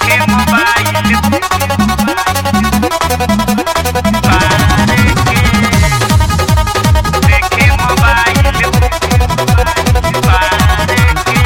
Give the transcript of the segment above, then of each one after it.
देखे मोबाइल बारे के देखे मोबाइल बारे के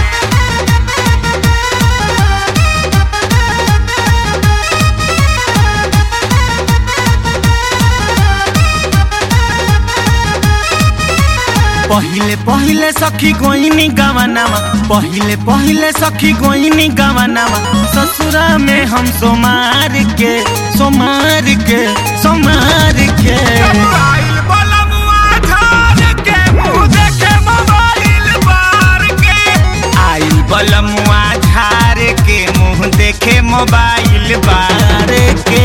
पहिले पहिले सखी गोइनी गवनामा पहिले पहिले सखी गोइनी गवनामा ससुरा में हम सोमार के सोमार के सोमार के मोबाइल वाला मुआ झाड़ के मुंह देखे मोबाइल बार के आइल बलमुआ झार के मुंह देखे मोबाइल बार के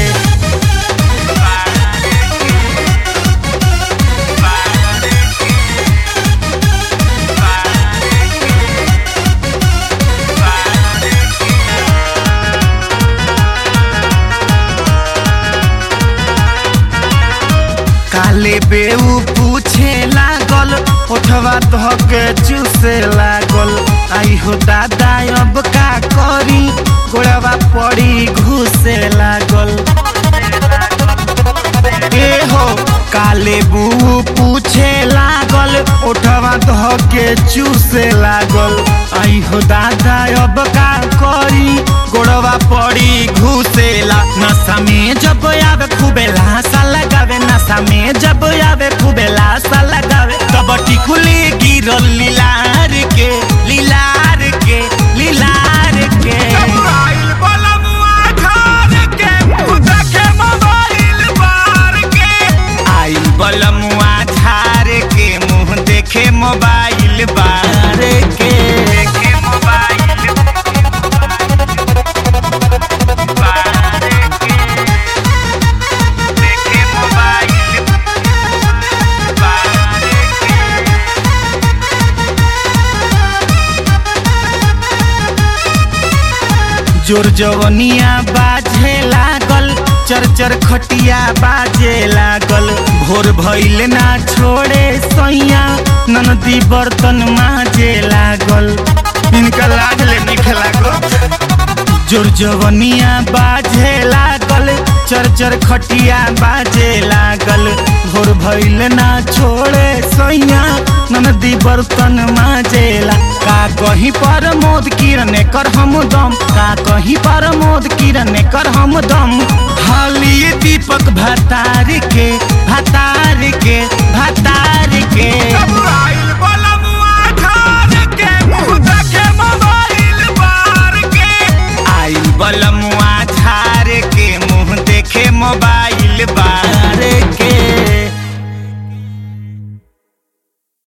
काले बेऊ पूछे लागल ओठवा धके चूसे लागल आई हो दादा अब का करी गोड़वा पड़ी घुसे लागल ए हो काले बू पूछे लागल ओठवा धके चूसे लागल आई हो दादा अब का करी गोड़वा पड़ी घुसेला नशा में जब आवे खूबे लाशा लगावे नशा में जब आवे खूबे लाशा लगावे तब टिकुली गिरल लीलार के लीलार के लीलार के मोबाइल वाला मुआ झाड़ के मुंह देखे मोबाइल बार के आइल बलमुआ झार के मुंह देखे मोबाइल बार के देखे मोबाइल बारे के देखे मोबाइल बारे के जोर जवनिया बाजे लागल चर चर खटिया बाजे लागल भोर भइल ना छोड़े सैया ननदी बर्तन माजे लागल इनका लाज ले निखे लागल जोर जवनिया बाजे लागल चर चर खटिया बाजे लागल भोर भइल ना छोड़े सैया ननदी बर्तन माजेला का कहीं पर मोद किरण कर हम दम का कहीं पर मोद किरण कर हम दम हाली दीपक भतार के भतार के भतार के मोबाइल वाला मुआ झाड़ के मुंह देखे मोबाइल बार के आइल बलमुआ झार के मुंह देखे मोबाइल बा